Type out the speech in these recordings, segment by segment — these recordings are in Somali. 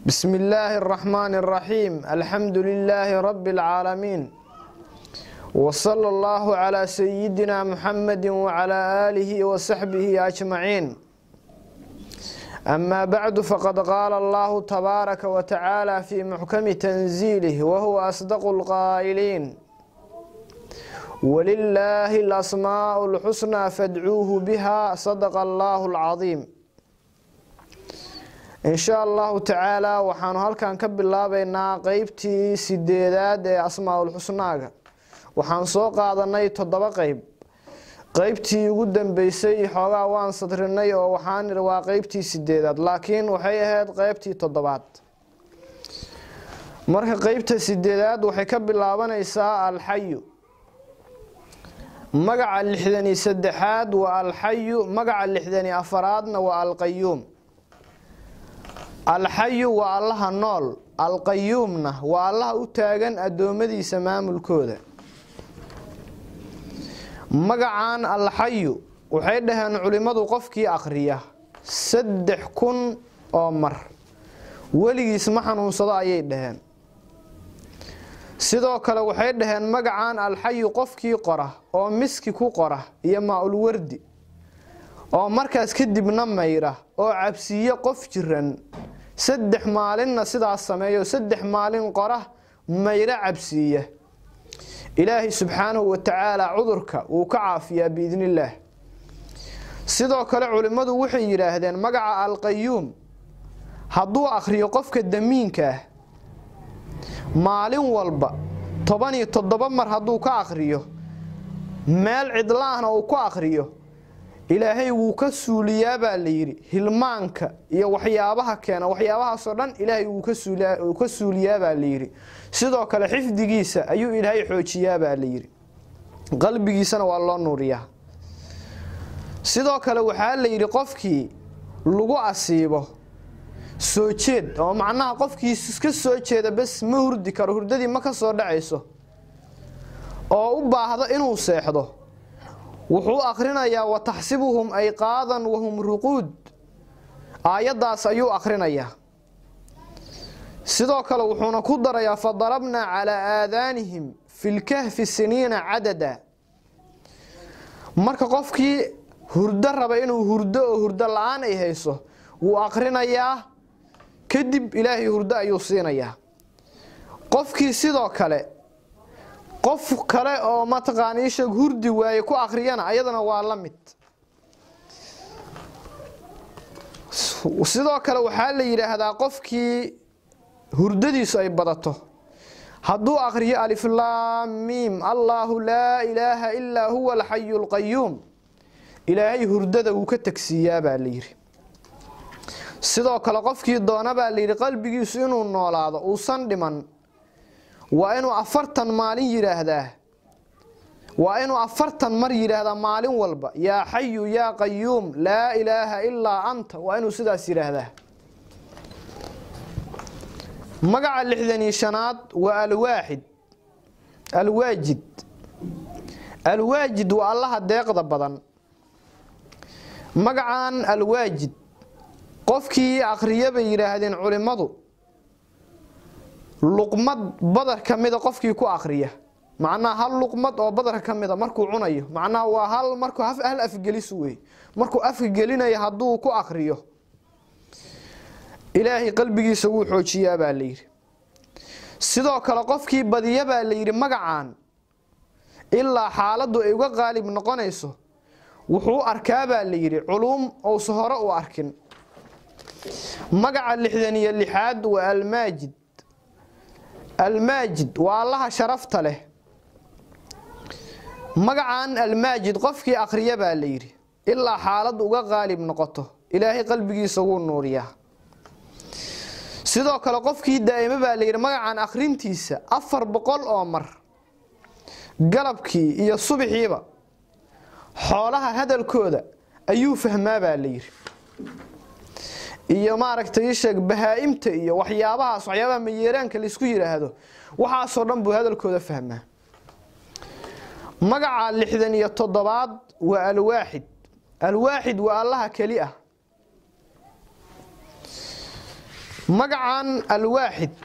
بسم الله الرحمن الرحيم الحمد لله رب العالمين وصلى الله على سيدنا محمد وعلى آله وصحبه أجمعين أما بعد فقد قال الله تبارك وتعالى في محكم تنزيله وهو أصدق القائلين ولله الأسماء الحسنى فادعوه بها صدق الله العظيم in sha allahu tacaalaa waxaanu halkan ka bilaabaynaa qeybtii sideedaad ee asmaa-ul xusnaaga waxaan soo qaadanay toddoba qeyb qeybtii ugu dambeysay xoogaa waan sadrinay oo waxaan iri waa qeybtii sideedaad laakiin waxay ahayd qeybtii toddobaad marka qeybta sideedaad waxay ka bilaabanaysaa alxayu magaca lixdani saddexaad waa alxayu magaca lixdani afaraadna waa alqayuum alxayu waa allaha nool alqayuumna waa allaha u taagan addoommadiisa maamulkooda magacan alxayu waxay dhaheen culimmadu qofkii akhriya saddex kun oo mar weligiis ma xanuunsado ayay dhaheen sidoo kale waxay dhaheen magacan alxayu qofkii qora oo miski ku qora iyo maa-ul wardi oo markaas kadibna mayra oo cabsiiye qof jiran saddex maalinna sidaas sameeyo saddex maalin qora mayro cabsiiya ilaahay subxaanahu wa tacaala cudurka wuu ka caafiyaa biidni illaah sidoo kale culimmadu waxay yidhaahdeen magaca alqayuum hadduu akhriyo qofka damiinka ah maalin walba toban iyo toddoba mar hadduu ka akhriyo meel cidlaahna uu ku akhriyo ilaahay wuu ka suuliyaa baa la yidhi hilmaanka iyo waxyaabaha keena waxyaabahaasoo dhan ilaahay wuu ka suuliyaa baa la yidhi sidoo kale xifdigiisa ayuu ilaahay xoojiyaa baa la yidhi qalbigiisana waa loo nuuriyaa sidoo kale waxaa la yidhi qofkii lagu asiibo soo jeed oo macnaha qofkii iska soo jeeda bes ma hurdi karo hurdadii ma ka soo dhacayso oo u baahdo inuu seexdo wuxuu akhrinayaa wataxsibuhum ayqaadan wahum ruquud aayaddaas ayuu akhrinayaa sidoo kale wuxuuna ku darayaa fadarabnaa calaa aadaanihim fi lkahfi siniina cadada marka qofkii hurdo raba inuu hurdo oo hurdo la-aan ay hayso wuu akhrinayaa kadib ilaahay hurdo ayuu siinayaa qofkii sidoo kale qof kale oo mataqaana isheeg hurdi waaye ku akhriyana ayadana waa la mid sidoo kale waxaa la yidhaahdaa qofkii hurdadiisu ay badato hadduu akhriyo aliflaamiim allaahu laa ilaaha ilaa huwa alxayu alqayuum ilaahay hurdada wuu ka tegsiiyaa baa la yidhi sidoo kale qofkii doona baa la yidhi qalbigiisu inuu noolaado uusan dhiman waa inuu afartan maalin yidhaahdaa waa inuu afartan mar yidhaahdaa maalin walba yaa xayu yaa qayuum laa ilaaha ilaa anta waa inuu sidaas yidhaahdaa magaca lixdanii shanaad waa alwaaxid alwaajid alwaajid waa allaha deeqda badan magacan alwaajid qofkii akhriya bay yidhaahdeen culimmadu luqmad badar ka mida qofkii ku akhriya macnaha hal luqmad oo badar ka mida markuu cunayo macnaha waa hal markuu hal afgelis wey markuu afka gelinayo hadduu ku akhriyo ilaahay qalbigiisa wuu xoojiyaa baa la yidhi sidoo kale qofkii badiya baa la yidhi magacan ilaa xaaladdu ay uga qaalib noqonayso wuxuu arkaa baa la yidhi culuum ousa hore u arkin magaca lixdan iyo lixaad waa almaajid almaajid waa allaha sharafta leh magacan almaajid qofkii akhriya baa la yidhi ilaa xaalad uga qaalib noqoto ilaahay qalbigiisa wuu nuuriyaa sidoo kale qofkii daa'imo baa la yidhi magacan akhrintiisa afar boqol oo mar galabkii iyo subaxiiba xoolaha hadalkooda ayuu fahmaa baa la yidhi iyo maaragtay isheeg bahaa-imta iyo waxyaabahaas waxyaabaha mayeeraanka laysku yidhaahdo waxaasoo dhan buu hadalkooda fahmaa magaca lixdan iyo toddobaad waa alwaaxid alwaaxid waa allaha keli ah magacan alwaaxid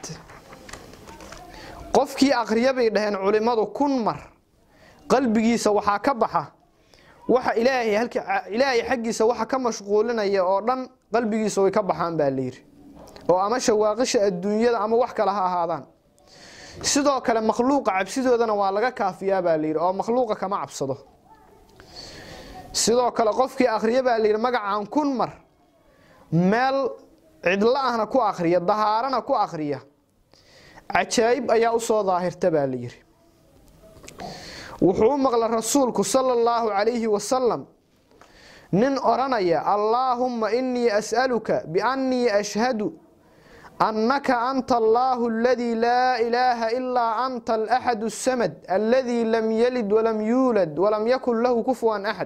qofkii akhriya bay dhaheen culimmadu kun mar qalbigiisa waxaa ka baxa waxa ilaahay halka ilaahay xaggiisa waxa ka mashquulinaya oo dhan qalbigiisa way ka baxaan baa la yidhi oo ama shawaaqisha adduunyada ama wax kale ha ahaadaan sidoo kale makhluuqa cabsidoodana waa laga kaafiyaa baa la yidhi oo makhluuqa kama cabsado sidoo kale qofkii akhriya baa la yidhi magacan kun mar meel cidlo ahna ku akhriya dahaarana ku akhriya cajaa'ib ayaa u soo daahirta baa la yidhi wuxuu u maqla rasuulku sala allahu calayhi wasalam nin odhanaya allaahumma innii as'aluka biannii ashhadu annaka anta allaahu aladii laa ilaaha ilaa anta alaxadu asamad aladii lam yalid walam yuulad walam yakun lahu kufuwan axad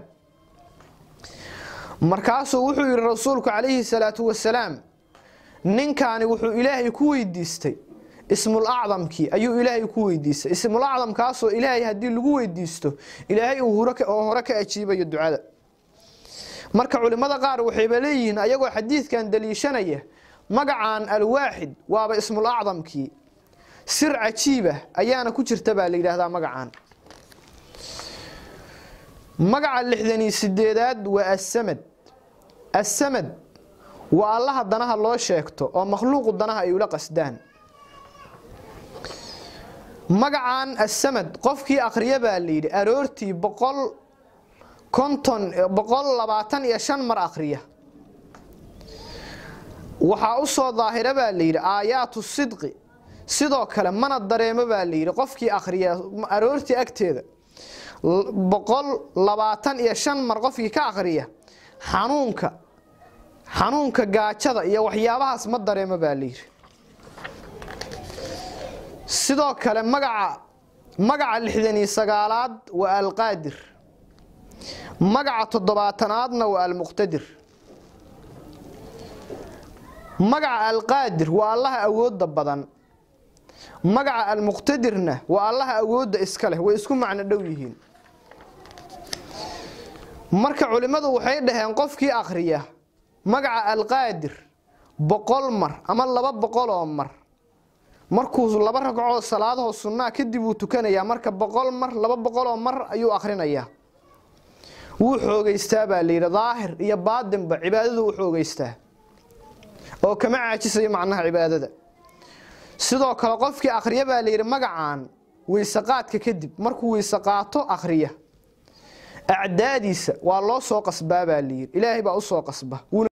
markaasuu wuxuu yidhi rasuulku calayhi salaatu wasalaam ninkaani wuxuu ilaahay ku weydiistay ismul acdamkii ayuu ilaahay ku weydiistay ismul acdamkaasoo ilaahay haddii lagu weydiisto ilaahay uu oo hore ka ajiibayo ducada marka culimmada qaar waxayba leeyihiin ayagoo xadiidkan daliishanaya magacan alwaaxid waaba ismul acdamkii sir cajiibah ayaana ku jirta baa la yidhaahdaa magacan magaca lixdanii sideedaad waa assamad assamad waa allaha danaha loo sheegto oo makhluuqu danaha ay ula qasdaan magacan assamad qofkii akhriya baa la yidhi aroortii boqol konton boqol labaatan iyo shan mar akhriya waxaa u soo daahira baa la yidhi aayaatu sidqi sidoo kale mana dareemo baa la yidhi qofkii akhriya aroortii agteeda boqol labaatan iyo shan mar qofkii ka akhriya xanuunka xanuunka gaajada iyo waxyaabahaas ma dareemo baa la yidhi sidoo kale magaca magaca lixdan iyo sagaalaad waa alqaadir magaca toddobaatanaadna waa almuqtadir magaca alqaadir waa allaha awoodda badan magaca almuqtadirna waa allaha awoodda iska leh way isku macno dhow yihiin marka culimmadu waxay dhaheen qofkii akhriya magaca alqaadir boqol mar ama laba boqoloo mar markuu laba ragcoo salaadahoo sunnaa kadib uu tukanayaa marka boqol mar laba boqoloo mar ayuu akhrinayaa wuu xoogeystaa baa layidhi daahir iyo baadinba cibaadadu u xoogeystaa oo kama caajisayo macnaha cibaadada sidoo kale qofkii akhriya baa layidhi magacan weysaqaadka kadib markuu weyse qaato akhriya acdaadiisa waa loo soo qasbaa baa layidhi ilaahay baa u soo qasba